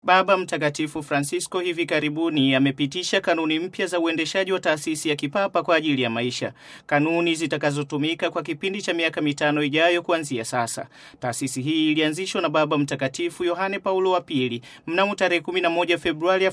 Baba Mtakatifu Francisco hivi karibuni amepitisha kanuni mpya za uendeshaji wa taasisi ya kipapa kwa ajili ya maisha, kanuni zitakazotumika kwa kipindi cha miaka mitano ijayo kuanzia sasa. Taasisi hii ilianzishwa na Baba Mtakatifu Yohane Paulo wa Pili mnamo tarehe 11 Februari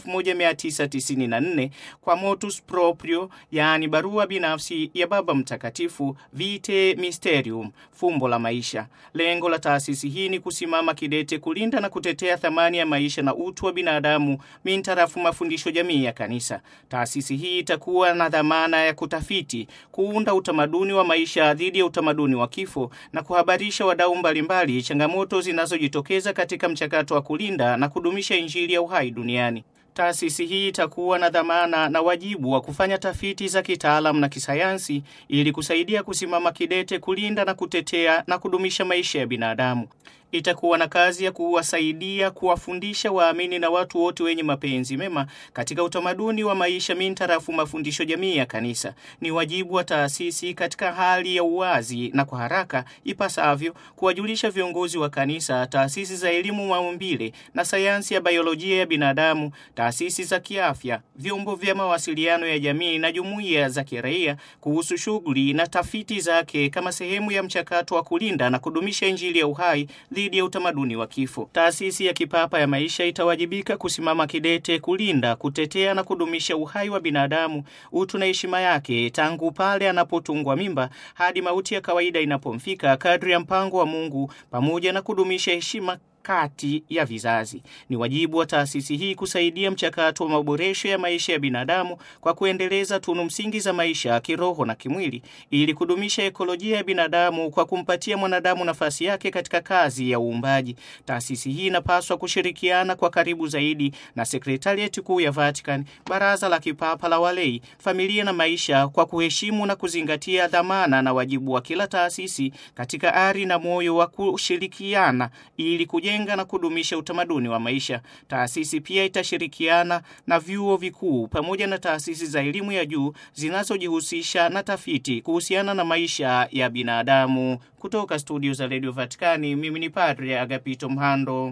1994 kwa motus proprio, yaani barua binafsi ya Baba Mtakatifu, Vitae Mysterium, fumbo la maisha. Lengo la taasisi hii ni kusimama kidete kulinda na kutetea thamani ya maisha na utu wa binadamu mintarafu mafundisho jamii ya Kanisa. Taasisi hii itakuwa na dhamana ya kutafiti, kuunda utamaduni wa maisha dhidi ya utamaduni wa kifo na kuhabarisha wadau mbalimbali changamoto zinazojitokeza katika mchakato wa kulinda na kudumisha Injili ya uhai duniani. Taasisi hii itakuwa na dhamana na wajibu wa kufanya tafiti za kitaalamu na kisayansi ili kusaidia kusimama kidete kulinda na kutetea na kudumisha maisha ya binadamu. Itakuwa na kazi ya kuwasaidia kuwafundisha waamini na watu wote wenye mapenzi mema katika utamaduni wa maisha mintarafu mafundisho jamii ya Kanisa. Ni wajibu wa taasisi katika hali ya uwazi na kwa haraka ipasavyo kuwajulisha viongozi wa Kanisa, taasisi za elimu maumbile na sayansi ya biolojia ya binadamu, taasisi za kiafya, vyombo vya mawasiliano ya jamii na jumuiya za kiraia kuhusu shughuli na tafiti zake kama sehemu ya mchakato wa kulinda na kudumisha Injili ya uhai dhidi ya utamaduni wa kifo. Taasisi ya kipapa ya maisha itawajibika kusimama kidete kulinda, kutetea na kudumisha uhai wa binadamu, utu na heshima yake, tangu pale anapotungwa mimba hadi mauti ya kawaida inapomfika, kadri ya mpango wa Mungu, pamoja na kudumisha heshima kati ya vizazi. Ni wajibu wa taasisi hii kusaidia mchakato wa maboresho ya maisha ya binadamu kwa kuendeleza tunu msingi za maisha kiroho na kimwili, ili kudumisha ekolojia ya binadamu kwa kumpatia mwanadamu nafasi yake katika kazi ya uumbaji. Taasisi hii inapaswa kushirikiana kwa karibu zaidi na sekretarieti kuu ya Vatican, baraza la kipapa la walei, familia na maisha, kwa kuheshimu na kuzingatia dhamana na wajibu wa kila taasisi katika ari na moyo wa kushirikiana ili kujenga na kudumisha utamaduni wa maisha. Taasisi pia itashirikiana na vyuo vikuu pamoja na taasisi za elimu ya juu zinazojihusisha na tafiti kuhusiana na maisha ya binadamu. Kutoka studio za Radio Vatikani, mimi ni Padre Agapito Mhando.